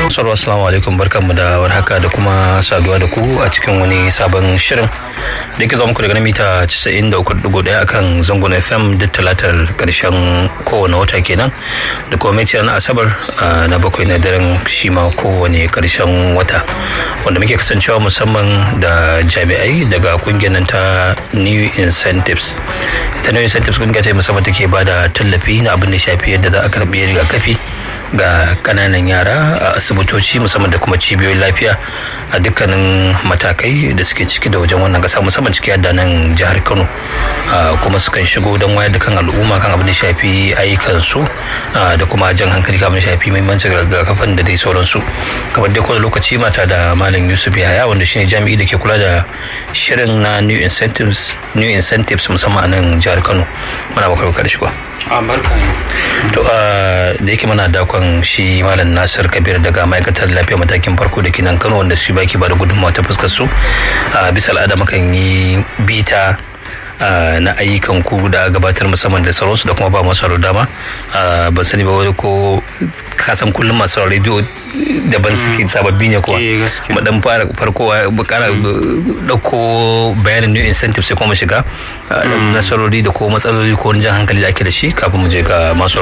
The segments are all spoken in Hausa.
Sarwa assalamu alaikum barkanmu da warhaka da kuma saduwa da ku a cikin wani sabon shirin da ke muku daga mita 93.1 akan zangon FM duk talatar karshen kowane wata kenan da kuma mai na asabar na bakwai na daren shi ma kowane karshen wata wanda muke kasancewa musamman da jami'ai daga kungiyar nan ta New Incentives ita New Incentives kungiya ce musamman take ba da tallafi na abin da shafi yadda za a karbi rigakafi ga kananan yara a asibitoci musamman da kuma cibiyoyin lafiya a dukkanin matakai da suke ciki da wajen wannan kasa musamman ciki da nan jihar kano kuma sukan shigo don wayar da kan al'umma kan abin da shafi ayyukansu da kuma jan hankali kan abin da shafi muhimmancin rigakafin da dai sauransu kamar dai kowane lokaci mata da malam yusuf yahaya wanda shine jami'i da ke kula da shirin na new incentives new incentives musamman a nan jihar kano muna bakar da shigo a barka ne to da yake mana dakon shi malam nasir kabir daga ma'aikatar lafiya matakin farko da kinan kano wanda shi baki ba da gudunmawa ta fuskar su bisa al'ada mukan yi bita na ayyukan ku da gabatar musamman da sauransu da kuma ba masu dama ban sani ba wani ko kasan kullum masu rediyo daban suke sababbi ne kuwa mu dan fara farko kara dauko bayanin new incentive sai kuma shiga nasarori da ko matsaloli ko wani jan hankali da ake da shi kafin mu je ga masu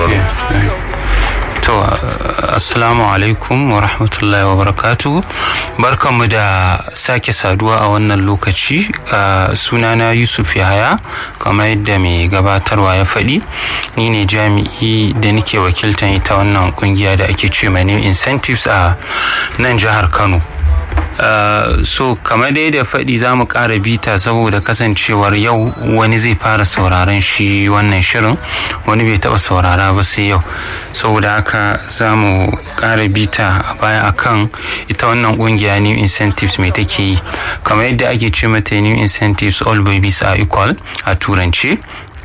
to assalamu alaikum wa rahmatullahi wa barakatu barkanmu da sake saduwa a wannan lokaci sunana yusuf yahaya kamar yadda mai gabatarwa ya faɗi ni ne jami'i da nake wakiltan ita wannan kungiya da ake ce mai new incentives a nan jihar kano Uh, so kamar dai da faɗi za mu ƙara bita saboda kasancewar yau wani zai fara sauraron shi wannan shirin wani bai taɓa saurara ba sai yau saboda haka za mu ƙara bita a baya akan ita wannan ƙungiya new incentives mai take yi kamar yadda ake ce mata new incentives all babies are equal a turance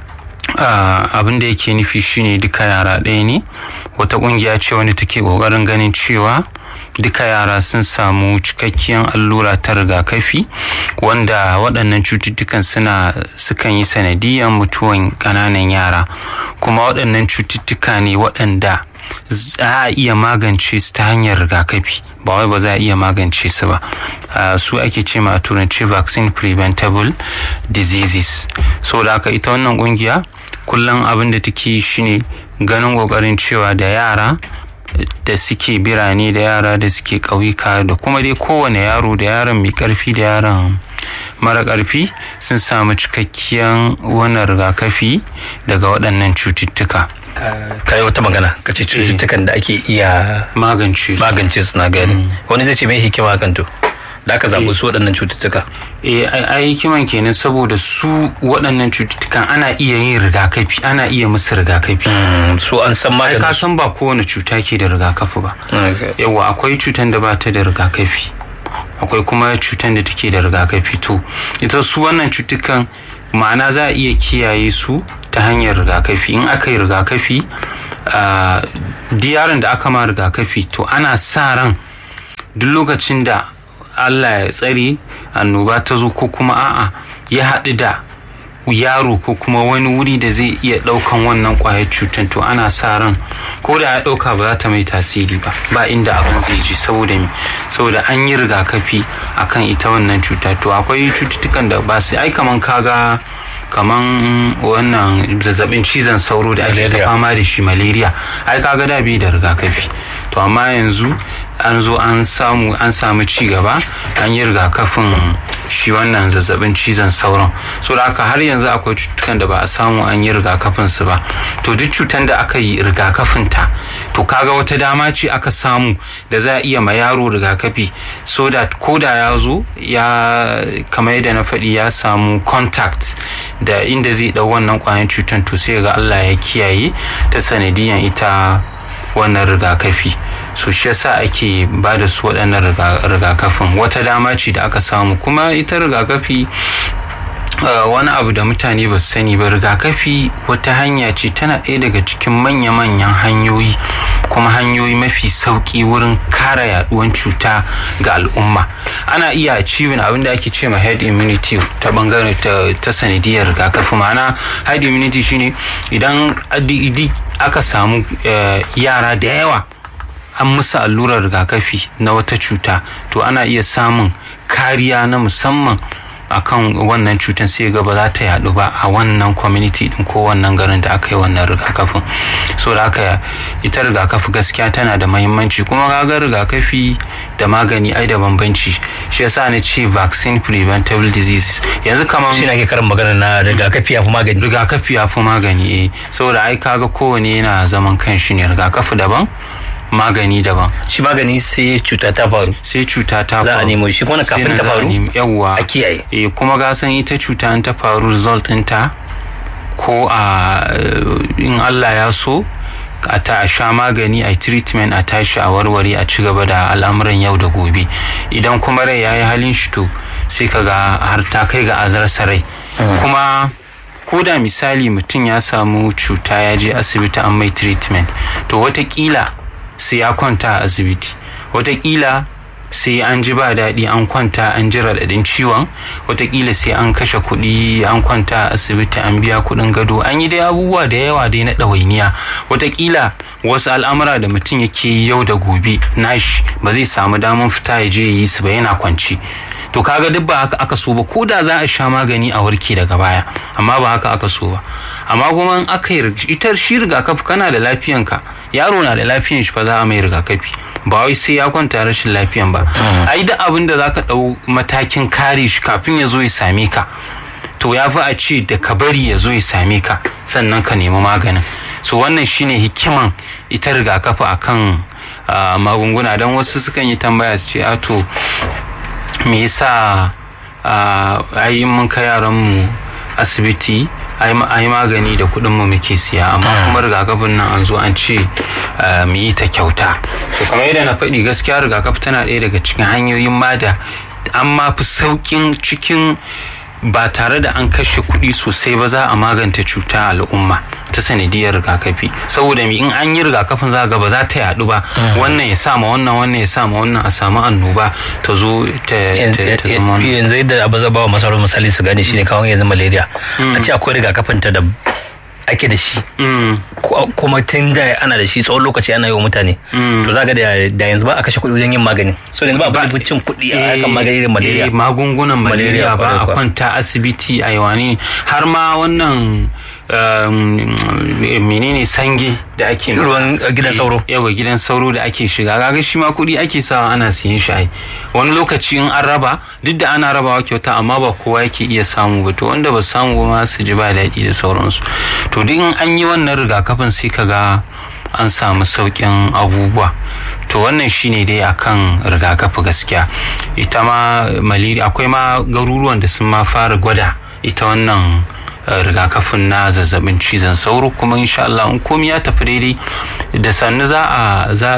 Uh, abin da yake nufi shine duka yara ɗaya ne wata ƙungiya ce wanda take ƙoƙarin ganin cewa duka yara sun samu cikakkiyar allura ta rigakafi wanda waɗannan cututtukan suna sukan yi sanadiyan mutuwan ƙananan yara kuma waɗannan cututtuka ne waɗanda za a iya magance su ta hanyar rigakafi ba wai ba za a iya magance su ba uh, su ake ce ma a turanci vaccine preventable diseases so da haka ita wannan kungiya kullum abin da take shine ganin kokarin cewa da yara da suke birane da yara da suke ƙauyuka da kuma dai kowane yaro da yaron mai ƙarfi da yaron mara ƙarfi sun samu cikakkiyar wannan rigakafi daga waɗannan cututtuka ka yi wata magana ka ce cututtukan da ake iya magance su magance su na gani wani zai ce mai hikima kan to da aka zaɓi su waɗannan cututtuka eh a hikiman kenan saboda su waɗannan cututtukan ana iya yin rigakafi ana iya musu rigakafi su an san ai maganin ka su san ba kowane cuta ke da rigakafi ba Okay. yawa akwai cutan da ba ta da rigakafi akwai kuma cutan da take da rigakafi to ita su wannan cutukan ma'ana za a iya kiyaye su ta hanyar rigakafi in aka yi rigakafi ah, duk yaron da aka ma rigakafi to ana sa ran duk lokacin da allah ya tsare annoba ta zo ko kuma a'a ya haɗu da yaro ko kuma wani wuri da zai iya ɗaukan wannan ƙwayar cutar to ana sa ran ko da ya ɗauka ba za ta mai tasiri ba ba inda abin zai je saboda me saboda an yi rigakafi akan ita wannan cuta to akwai cututtukan da ba sai ai kaman kaga kaman wannan zazzabin cizon sauro da ake ta Malaria. fama da shi malaria ai kaga da bai da rigakafi to amma yanzu an zo an samu an samu ci gaba an yi rigakafin shi wannan zazzabin cizon sauron so da haka har yanzu akwai cututtukan da ba a samu an yi rigakafin su ba to duk cutan da aka yi rigakafin ta to kaga wata dama ce aka samu da za a iya ma yaro rigakafi so that ko da ya zo ya kamar yadda na faɗi ya samu contact da inda zai ɗau wannan ƙwayan cutan to sai ga Allah ya kiyaye ta sanadiyan ita wannan rigakafi so shi yasa ake ba da su waɗannan riga- rigakafin wata dama ce da aka samu kuma ita rigakafi Uh, wani abu da mutane ba su sani ba rigakafi wata hanya ce tana ɗaya daga cikin manya-manyan hanyoyi kuma hanyoyi mafi sauƙi wurin kare yaduwan cuta ga al'umma ana iya achieving abin da ake ce ma head immunity ta bangare ta, ta sanadiyar rigakafi ma'ana head immunity shine idan adi- idi- aka samu uh, yara da yawa an musu allurar rigakafi na wata cuta to ana iya samun kariya na musamman akan wannan cutar sai ga ba za ta yadu ba a wannan community din ko wannan garin da aka yi wannan rigakafin so da aka ita rigakafi gaskiya tana da mahimmanci kuma kaga rigakafi da magani ai da bambanci shi yasa na ce vaccine preventable diseases yanzu kamar shi ake karin magana na rigakafi ya fi magani rigakafi ya fi magani eh saboda ai kaga kowane yana zaman kan shi ne rigakafi daban magani daban shi magani sai cuta ta faru sai cuta ta faru za a nemo shi kuma kafin ta faru yawwa a kiyaye eh kuma ga san ita cuta an ta faru result ɗinta ko a in Allah ya so a ta a sha magani a treatment a tashi a warware a ci gaba da al'amuran yau da gobe idan kuma rai ya yi halin shi to sai ka ga har ta kai ga azarsa rai kuma ko da misali mutum ya samu cuta ya je asibiti an mai treatment to watakila sai ya kwanta a asibiti watakila sai an ji ba daɗi an kwanta an ji raɗaɗin ciwon watakila sai an kashe kuɗi an kwanta a asibiti an biya kuɗin gado an yi dai abubuwa da yawa dai na ɗawainiya watakila wasu al'amura da mutum yake yi yau da gobe nashi ba zai samu damar fita ya je yi su ba yana kwanci to kaga duk ba haka aka so ba ko da za a sha magani a warke daga baya amma ba haka aka so ba amma kuma in aka yi ita shi rigakafi kana da lafiyanka yaro na da lafiyan shi fa za a mai rigakafi ba wai sai ya kwanta rashin lafiyan ba ai da abin da zaka dau matakin kare shi kafin ya zo ya same ka to ya fi a ce da ka bari ya zo ya same ka sannan ka nemi maganin so wannan shine hikiman ita rigakafi akan magunguna don wasu sukan yi tambaya su ce a to me yasa ai mun kai yaran mu asibiti ai magani da kuɗin mu muke siya amma kuma rigakafin nan an zo an ce mu yi ta kyauta to kamar yadda na faɗi gaskiya rigakafi tana ɗaya daga cikin hanyoyin ma da an ma fi sauƙin cikin ba tare da an kashe kuɗi sosai ba za a maganta cuta al'umma ta sanadiyar rigakafi saboda mi in an yi rigakafin za ga ba za ta yaɗu ba wannan ya sama wannan wannan ya sama wannan a samu annoba ta zo ta zama yanzu yadda abu zaba wa masarar misali su gane shine kawai yanzu malaria a ce akwai rigakafin ta da ake da shi kuma tun da ana da shi tsawon lokaci ana yi wa mutane to za ga da yanzu ba a kashe kuɗi wajen yin magani so yanzu ba a bada cin kuɗi a kan maganin malaria magungunan malaria ba a kwanta asibiti a yawani har ma wannan menene sange da ake ruwan gidan sauro yawa gidan sauro da ake shiga kaga shi ma kuɗi ake sawa ana siyan shi wani lokaci in an raba duk da ana rabawa kyauta amma ba kowa yake iya samu ba to wanda ba samu ba ma su ji ba daɗi da sauransu to duk in an yi wannan rigakafin sai ka ga an samu sauƙin abubuwa to wannan shine dai akan rigakafi gaskiya ita ma malaria akwai ma garuruwan da sun ma fara gwada ita wannan rigakafin na zazzabin cizon sauro kuma insha Allah in komai ya tafi daidai da sannu za a za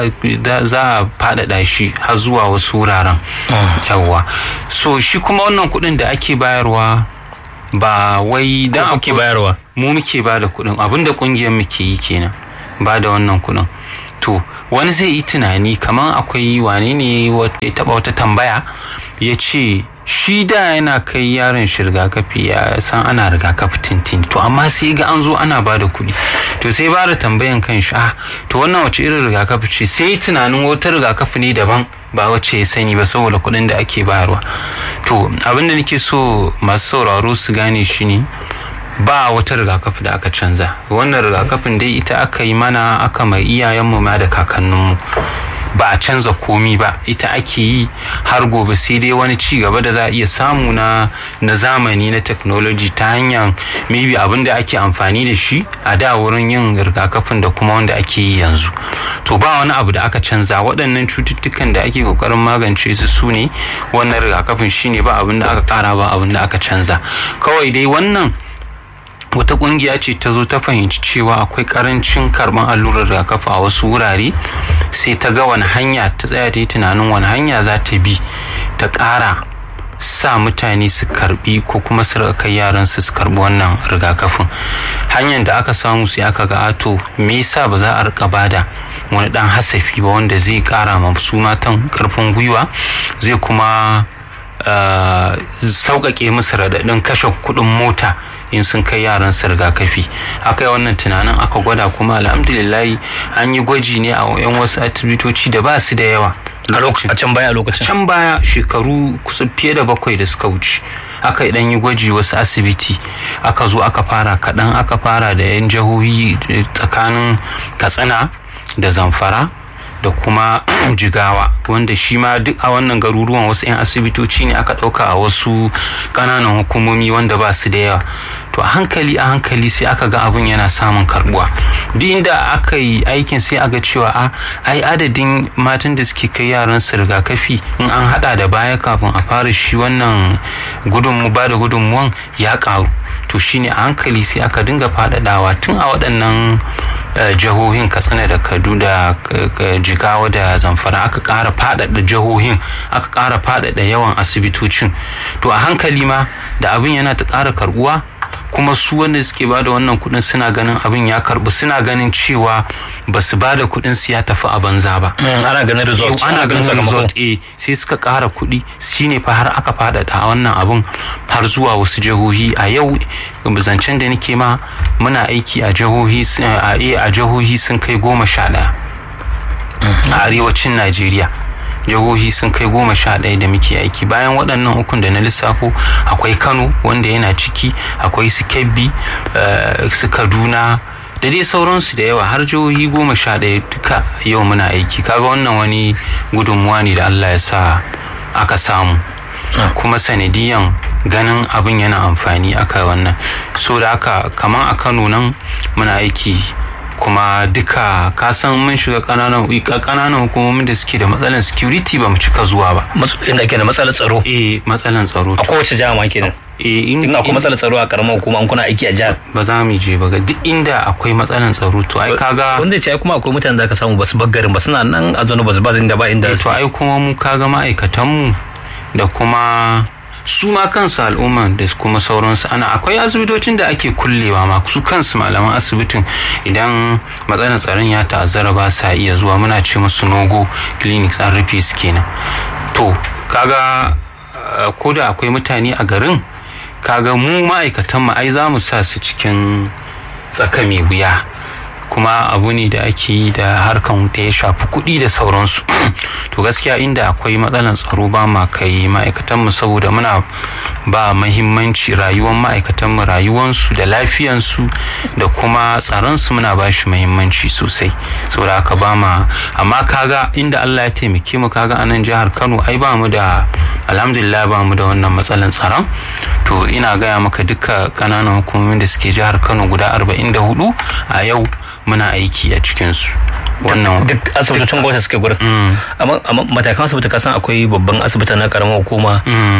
a faɗaɗa shi har zuwa wasu wuraren yawwa so shi kuma wannan kuɗin da ake bayarwa ba wai da ake bayarwa mu muke ba da kuɗin abinda ƙungiyar muke yi kenan ba da wannan kuɗin to wani zai yi tunani kamar akwai wane ne ya taɓa wata tambaya ya ce shi da yana kai yaron shi rigakafi ya san ana rigakafi tintin to amma sai ga an zo ana ba da kuɗi to sai ba da tambayan kan shi ah to wannan wace irin rigakafi ce sai tunanin wata rigakafi ne daban ba wacce ya sani ba saboda kuɗin da ake bayarwa to abin da nake so masu sauraro su gane shi ne ba wata rigakafi da aka canza wannan rigakafin dai ita aka yi mana aka mai iyayenmu ma da kakanninmu ba a canza komi ba ita ake yi har gobe sai dai wani ci gaba da za a iya samu na na zamani na technology ta hanyar maybe abin da ake amfani da shi a da wurin yin rigakafin da kuma wanda ake yi yanzu to ba wani abu da aka canza waɗannan cututtukan da ake kokarin magance su su ne wannan rigakafin shine ba abin da aka kara ba abin da aka canza kawai dai wannan wata kungiya ce ta zo ta fahimci cewa akwai karancin karban allurar rigakafi a wasu wurare sai ta ga wani hanya ta tsaya ta yi tunanin wani hanya za ta bi ta ƙara sa mutane su karbi ko kuma su kai yaran su karbi wannan rigakafin hanyar da aka samu sai aka ga ato me yasa ba za a rika bada wani dan hasafi ba wanda zai kara ma su matan karfin gwiwa zai kuma sauƙaƙe musu raɗaɗin kashe kuɗin mota in sun kai yaran su rigakafi aka yi wannan tunanin aka gwada kuma alhamdulillahi an yi gwaji ne a yan wasu asibitoci da ba su da yawa a can baya lokacin can baya shekaru kusa fiye da bakwai da suka wuce aka dan yi gwaji wasu asibiti aka zo aka fara kaɗan aka fara da yan jihohi tsakanin katsina da zamfara da kuma jigawa wanda shi ma duk a wannan garuruwan wasu 'yan asibitoci ne aka ɗauka a wasu ƙananan hukumomi wanda ba su da yawa to a hankali a hankali sai aka ga abin yana samun karbuwa duk inda aka yi aikin sai aga cewa a ai adadin matan da suke kai yaran su rigakafi in an hada da baya kafin a fara shi wannan gudunmu ba da gudunmuwan ya karu to shine a hankali sai aka dinga faɗaɗawa tun a waɗannan jihohin katsina da kaduna jigawa da zamfara aka ƙara faɗaɗa jihohin aka ƙara faɗaɗa yawan asibitocin to a hankali ma da abin yana ta ƙara karbuwa kuma su wanda suke bada wannan kuɗin suna ganin abin ya karbu suna ganin cewa ba su bada kuɗin su ya tafi a banza ba ana ganin result ana ganin result eh sai suka ƙara kuɗi shine fa har aka faɗaɗa wannan abin har zuwa wasu jihohi a yau zancen da nake ma muna aiki a jihohi a jihohi sun kai goma sha ɗaya a arewacin najeriya jihohi sun kai goma sha ɗaya da muke aiki bayan waɗannan ukun da na lissafo akwai kano wanda yana ciki akwai su kebbi su kaduna da dai sauransu da yawa har jihohi goma sha ɗaya duka yau muna aiki kaga wannan wani gudunmuwa ne da allah ya sa aka samu kuma sanadiyan ganin abin yana amfani aka wannan so da aka kamar a kano nan muna aiki kuma duka kasan mun shiga kananan kananan hukumomin da suke da matsalan security ba mu cika zuwa ba inda ke da matsalar tsaro eh matsalan tsaro a kowace jiha ma kenan eh in akwai matsalar tsaro a karamar hukuma an kuna aiki a jihar ba za mu je ba ga duk inda akwai matsalan tsaro to ai kaga wanda ce ai kuma akwai mutane da ka samu basu baggarin ba suna nan a zo ba su ba inda ba inda to ai kuma mu kaga ma'aikatan mu da kuma su ma kansu al'umma da kuma sauransu ana akwai asibitocin da ake kullewa ma su kansu malaman asibitin idan matsalar tsaron ya ta'azzara ba sa iya zuwa muna ce musu nogo clinics an rufe su kenan to kaga ko da akwai mutane a garin kaga mu ma'aikatan mu ai za mu sa su cikin tsaka mai wuya kuma abu ne da ake yi da harkan da ya shafi kuɗi da sauransu to gaskiya inda akwai matsalan tsaro ba ma kai ma'aikatanmu saboda muna ba mahimmanci rayuwar ma'aikatanmu rayuwansu da lafiyansu da kuma tsaronsu muna ba shi mahimmanci sosai saboda haka ba ma amma kaga inda Allah ya taimake mu kaga anan jihar Kano ai ba mu da alhamdulillah ba mu da wannan matsalan tsaron to ina gaya maka duka kananan hukumomin da suke jihar Kano guda 44 a yau muna aiki a cikinsu wannan duk asibitocin gwamnati suke gurin amma matakan asibiti kasan akwai babban asibiti na karamar hukuma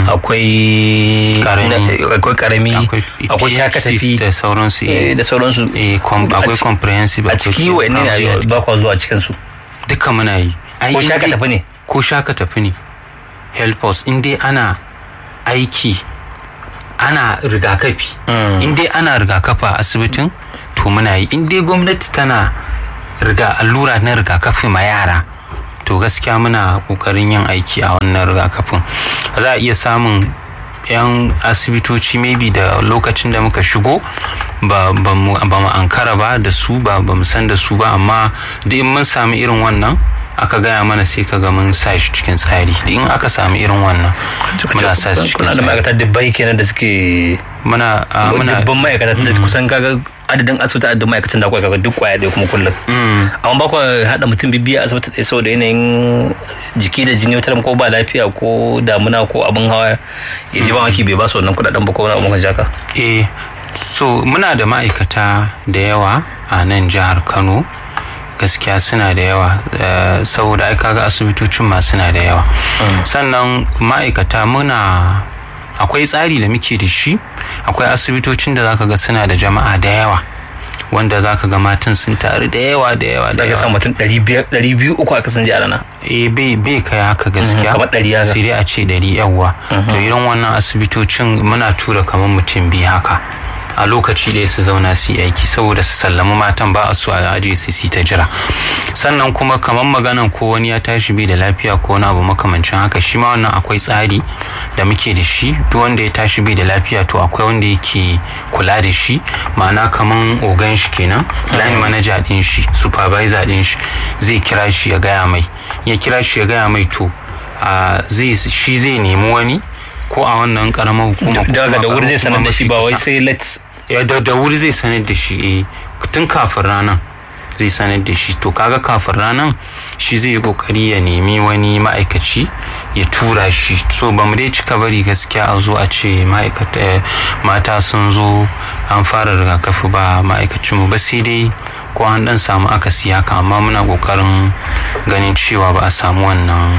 akwai akwai karami akwai shakatafi da sauransu da sauransu akwai comprehensive a ciki wa ne ba kwa zuwa cikin su duka muna yi ko shakatafi ne ko shakatafi ne help us in dai ana aiki ana rigakafi in dai ana rigakafi a asibitin to muna yi in dai gwamnati tana riga allura na rigakafi ma yara to gaskiya muna kokarin yin aiki a wannan rigakafin za a iya samun yan asibitoci maybe da lokacin da muka shigo ba mu ankara ba da su ba mu san da su ba amma duk in mun sami irin wannan aka gaya mana sai ka ga mun sa shi cikin tsari in aka sami irin wannan muna sa shi cikin tsari kuna da ma'aikata dubbai kenan da suke muna muna dubban ma'aikata da kusan kaga adadin asibiti adadin ma'aikatan da kaga duk kwaya ɗaya kuma kullum amma ba ku haɗa mutum bibiya asibiti ɗaya saboda yanayin jiki da jini wata ko ba lafiya ko damuna ko abin hawa ya ji ba maki bai ba su wannan kuɗaɗen ba ko wani abin jaka eh so muna da ma'aikata da yawa a nan jihar kano gaskiya suna da yawa saboda ai kaga asibitocin ma suna da yawa sannan ma'aikata muna akwai tsari da muke da shi akwai asibitocin da zaka ga suna da jama'a da yawa wanda zaka ga matan sun taru da yawa da yawa da yawa samu mutum ɗari biyu uku a kasan jihar na eh bai bai kai haka gaskiya kamar ɗari ya sai dai a ce ɗari yawa to irin wannan asibitocin muna tura kamar mutum biyu haka a lokaci ɗaya su zauna su yi aiki saboda su sallami matan ba a so a aje su su ta jira sannan kuma kamar maganan ko wani ya tashi bai da lafiya ko wani abu makamancin haka shi ma wannan akwai tsari da muke da shi duk wanda ya tashi bai da lafiya to akwai wanda yake kula da shi ma'ana kamar ogan shi kenan line manager din shi supervisor din shi zai kira shi ya gaya mai ya kira shi ya gaya mai to zai shi zai nemi wani ko a wannan karamar hukuma daga da wuri zai sanar da shi ba wai sai let's ya da da wuri zai sanar da shi eh tun kafin ranar zai sanar da shi to kaga kafin ranar shi zai yi kokari ya nemi wani ma'aikaci ya tura shi so ba mu dai cika bari gaskiya a zo a ce ma'aikata mata sun zo an fara rigakafi ba ma'aikacin mu ba sai dai ko an dan samu akasi haka amma muna kokarin ganin cewa ba a samu wannan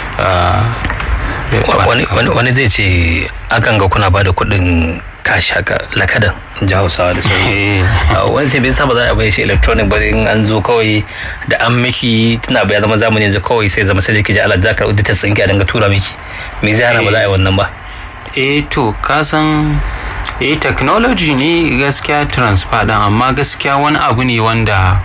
wani zai ce akan ga kuna ba da kuɗin kashi haka lakadan ji hausawa da sauri wani sai bai saba za a bai shi electronic ba in an zo kawai da an miki tana bai zama zamani yanzu kawai sai zama sai ki ji Allah za ka rubuta ta tsinki a dinga tura miki me zai hana ba za a yi wannan ba eh to ka san eh technology ne gaskiya transfer din amma gaskiya wani abu ne wanda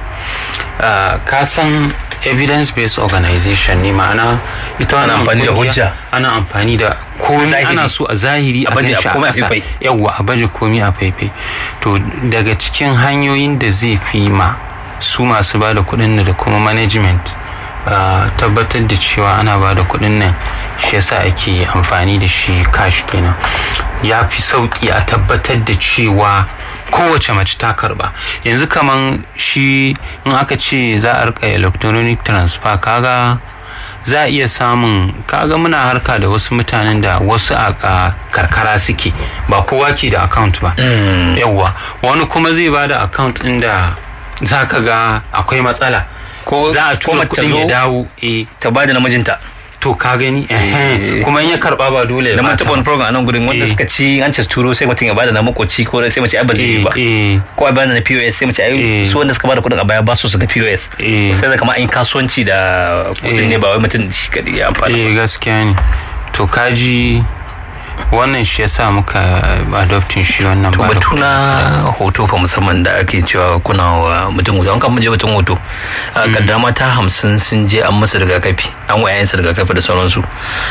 ka san evidence based organization ne ma'ana ita ana amfani da hujja ana amfani da komi ana so a zahiri a baje a komai a faifai yawwa a baje komi a faifai to daga cikin hanyoyin da zai fi ma su masu ba da kuɗin da kuma management tabbatar da cewa ana ba da kuɗin nan shi yasa ake amfani da shi cash kenan ya fi sauƙi a tabbatar da cewa kowace mace ta karba yanzu kaman shi in aka ce za a rika electronic transfer kaga za a iya samun kaga muna harka da wasu mutanen da wasu a karkara suke ba kowa ke da account ba yawwa wani kuma zai ba da account inda za ka ga akwai matsala ko za a tura kudin ya dawo ta ba da namijinta to ka gani kuma in ya karba ba dole da mun taɓa wani program a nan gudun wanda suka ci an ce turo sai mutum ya bada na makoci ko sai mace ai ba zai ba ko a bada na POS sai mace ai su wanda suka bada kuɗin a baya ba su su ga POS sai da kamar an yi kasuwanci da kuɗin ne ba wai mutum shi kadai ya amfana eh gaskiya ne to kaji wannan shi yasa muka adoptin shi wannan ba batu na hoto fa musamman da ake cewa kuna wa mutum hoto an kan je batun hoto kaddama ta hamsin sun je an masa rigakafi an wa yayansa rigakafi da sauransu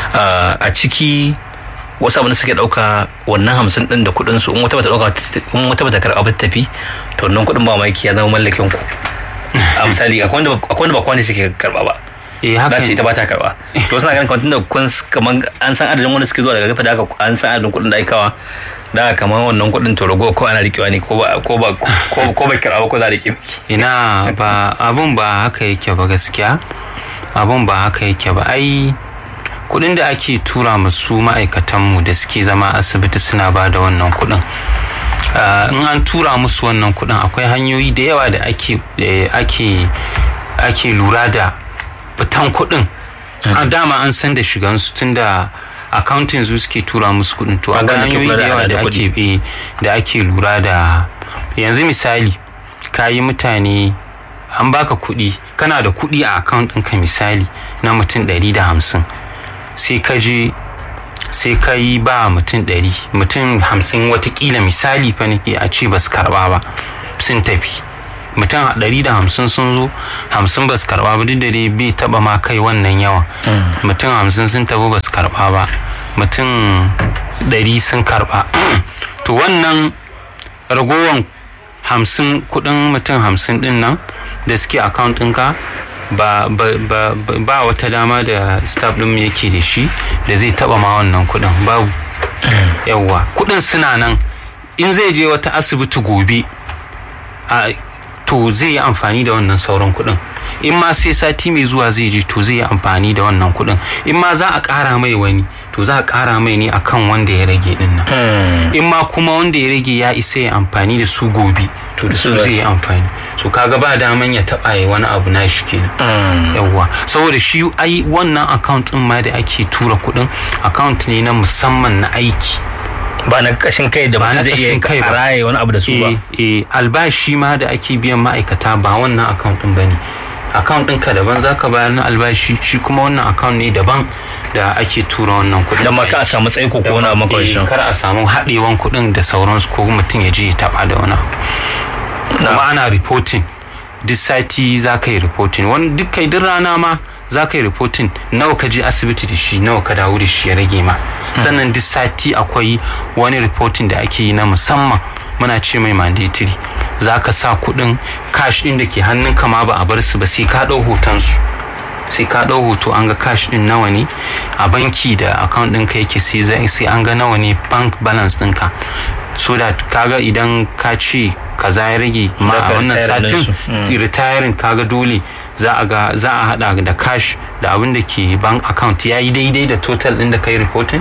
a ciki wasu abin da suke dauka wannan hamsin din da kudin su in wata bata dauka in wata bata karɓa ba tafi to wannan kudin ba mamaki ya zama mallakin ku a misali akwai wanda ba kwani suke karɓa ba eh haka ce ita ba ta karba to suna ganin kwantin da kun kaman an san adadin wanda suke zuwa daga gafa da haka an san adadin kuɗin da aikawa da kaman wannan kuɗin to rago ko ana rikewa ne ko ba ko ba ko bai karba ko za a rike miki ina ba abun ba haka yake ba gaskiya abun ba haka yake ba ai kuɗin da ake tura masu ma'aikatanmu da suke zama asibiti suna ba da wannan kuɗin in an tura musu wannan kuɗin akwai hanyoyi da yawa da ake ake ake lura da fitan kuɗin a dama an san da shigansu tun da accounting su suke tura musu kuɗin to akwai hanyoyi da yawa da ake da ake lura da yanzu misali ka yi mutane an baka kuɗi kana da kuɗi a account ɗinka misali na mutum ɗari da hamsin sai ka je sai ka yi ba mutum ɗari mutum hamsin watakila misali fa nake a ce ba su karɓa ba sun tafi mutum ɗari da hamsin sun zo hamsin ba su karɓa ba duk da dai bai taɓa ma kai wannan yawan mutum hamsin sun tafi ba su karɓa ba mutum ɗari sun karɓa to wannan ragowan hamsin kuɗin mutum hamsin ɗin nan da suke account ɗinka ba, ba, ba, ba wata dama da staff ɗin yake da shi da zai taɓa ma wannan kuɗin babu yawwa kuɗin suna nan in zai je wata asibiti gobe to zai yi amfani da wannan sauran kuɗin in ma sai sati mai zuwa zai je to zai yi amfani da wannan kuɗin in ma za a ƙara mai wani to za a ƙara mai ne akan wanda ya rage din nan in ma kuma wanda ya rage ya isa ya amfani da su gobe to da su zai yi amfani so kaga ba daman ya taɓa ya wani abu na shi kenan yawwa saboda shi ai wannan account din ma da ake tura kuɗin account ne na musamman na aiki ba na kashin kai da ba zai iya kai raye wani abu da su ba eh albashi ma da ake biyan ma'aikata ba wannan account din bane account ɗinka daban zaka bayar na albashi shi kuma wannan account ne daban da ake tura wannan kuɗin da ma ka a samu tsaiko ko wani Eh, makwarishin kar a samu haɗewan kuɗin da sauransu ko mutum ya je ya taɓa da wani abu. kuma ana reporting duk sati za ka yi reporting wani duk kai duk rana ma za ka yi reporting nawa ka je asibiti da shi nawa ka dawo da shi ya rage ma sannan duk sati akwai wani reporting da ake yi na musamman muna ce mai mandatory za ka sa kuɗin cash ɗin da ke hannunka ma ba a bar su ba sai ka ɗau hotonsu sai ka ɗau hoto an ga cash ɗin nawa ne a banki da account ɗinka yake sai za- sai an ga nawa ne bank balance ɗinka so that kaga idan ka ce kaza ya rage ma Za a ka wannan retire satin ɗinsu. retiring kaga dole za a ga za a hada da cash da abin da ke bank account ya yi daidai da total ɗin da kai reporting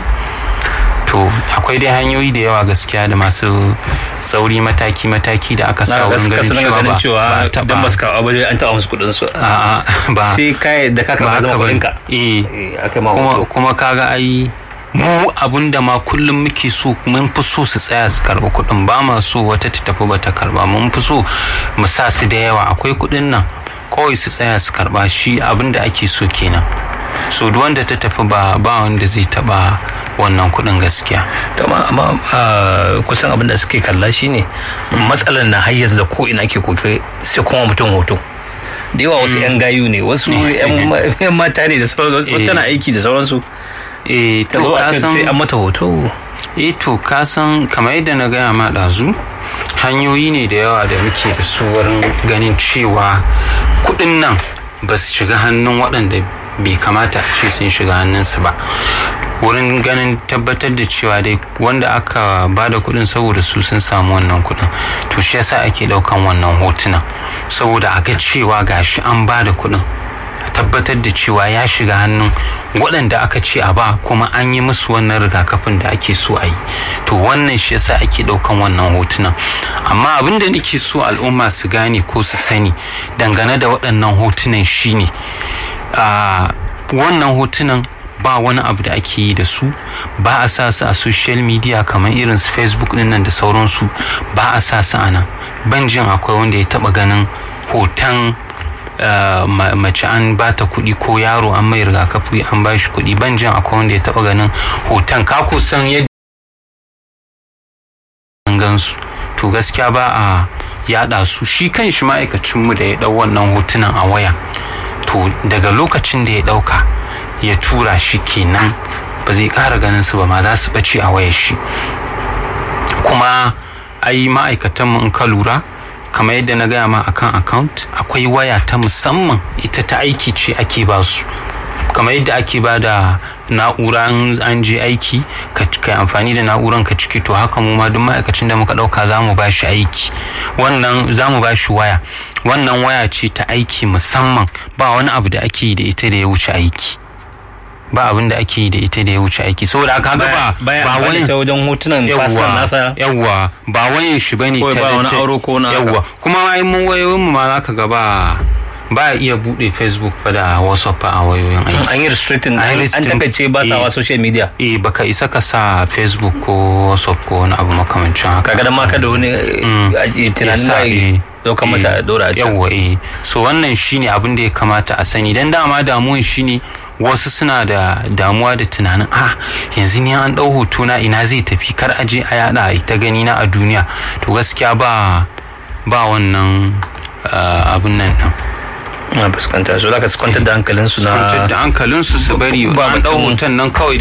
to akwai dai hanyoyi da yawa gaskiya da masu sauri mataki-mataki da aka sa na wurin gaskiya ganin suna cewa ganin ba cewa ba a dan taɓa ba su kawo ba dai an taɓa musu kuɗin su A'a, ba sai kai da ka ba karɓa haka zama ba kuɗin ka eh Eh, aka ma kuma hoto kuma kaga ai mu abun da ma kullum muke so mun fi so su tsaya su karba kuɗin ba ma so wata ta tafi bata karba mun fi so mu sa su da yawa akwai kuɗin nan kawai su tsaya su karba shi abin da ake so kenan so duk wanda ta tafi ba ba wanda zai taba wannan kuɗin gaskiya to amma amma ah, kusan abin da suke kalla shine matsalar na hayyaz da ko ina ke koke sai kuma mutum hoto da yawa wasu yan gayu ne wasu yan ma- yan mata ne da sauransu Eh. tana aiki da sauransu eh ta to zo a ka ce san sai an mata hoto eh to ka san kamar yadda na gaya ma ɗazu hanyoyi ne da yawa da muke da su wurin ganin cewa kuɗin nan ba su shiga hannun waɗanda bai kamata a ce sun shiga hannunsu ba wurin ganin tabbatar da cewa dai wanda aka ba da kuɗin saboda su sun samu wannan kuɗin to shi yasa ake ɗaukan wannan hotunan saboda a ga cewa gashi an ba da kuɗin a tabbatar da cewa ya shiga hannun waɗanda aka ce a ba kuma an yi musu wannan rigakafin da ake so a yi to wannan shi yasa ake ɗaukan wannan hotunan amma abin da nake so al'umma su gane ko su sani dangane da waɗannan hotunan shine a wannan hotunan ba wani abu da ake yi da su ba a sa su a social media kamar irin su facebook din nan da sauransu ba a sa su a nan ban jin akwai wanda ya taba ganin hoton Uh, ma- mace an ba ta kuɗi ko yaro an mai rigakafi an ba shi kuɗi ban jin akwai wanda ya taɓa ganin hoton ka kusan yadda an gansu to gaskiya ba a yaɗa su shi kan shi ma'aikacinmu da ya ɗau wannan hotunan a waya to daga lokacin da ya ɗauka ya tura shi kenan ba zai ƙara ganin su ba ma za su ɓace a wayar shi kuma ai ma'aikatanmu in ka lura kamar yadda na gaya ma akan account akwai waya ta musamman ita ta aiki ce ake ba su kamar yadda ake ba da na'ura in an je aiki ka kai amfani da na'uran ka ciki to haka mu ma duk ma'aikacin da muka dauka za mu ba shi aiki wannan za mu ba shi waya wannan waya ce ta aiki musamman ba wani abu da ake yi da ita da ya wuce aiki ba abin da ake yi da ita da ya wuce aiki saboda haka ga ba baya ba amfani wani ta wajen hotunan fasikan nasa yawwa ba wayan shi bane Kawai ta- ba wani ta- aro ko na haka. yawwa kuma ma in mun wayoyin mu ma zaka ga ba ba iya bude facebook ba da whatsapp a wayoyin aiki an yi restricting An yi an restricting. takace ba sa wa Eh. social media eh baka isa ka sa facebook ko whatsapp ko wani abu makamancin haka kaga da ma ka da wani eh, tunanin Yasa, da eh, ya dauka masa eh, a dora a can yawwa eh so wannan shine abin da ya kamata a sani dan dama damuwan shine wasu suna da damuwa da tunanin ah yanzu ni an dau hoto na ina zai tafi kar a je a yada a ta gani na a duniya to gaskiya ba ba wannan ah, abin nan din na fuskanta so zaka su kwantar da hankalinsu su kwantar na da hankalinsu su bari ba an dau batun- hoton nan kawai